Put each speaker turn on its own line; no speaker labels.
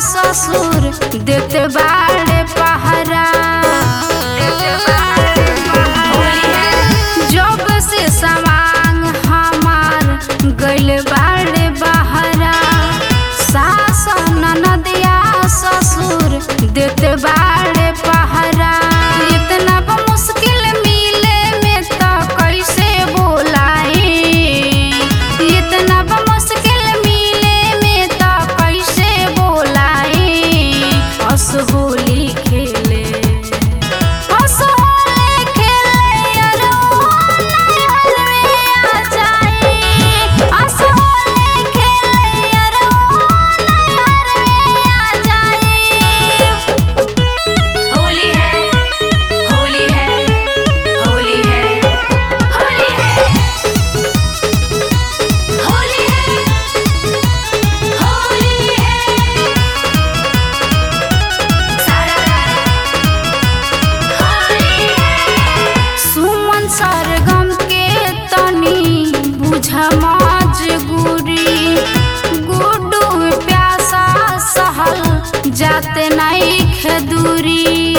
ससुर देते बाड़े पहरा जब से सवांग हमार गइल बाड़े बहरा सास ननदिया ससुर देते बाड़े पहरा इतना ब मुश्किल मिले में तो कैसे बोलाई इतना ब मुश्किल मिले में तो कैसे बोलाई हस होली खेले हस होली खेले अरे ओ नैहर में आ जाई हस होली खेले अरे ओ नैहर में आ जाई
होली है होली है होली है होली है होली है होली है सारा होली है
सुमन सरगम के तनी बुझ मजबूरी गुड्डू प्यासा सहल जाते नहीं खेदूरी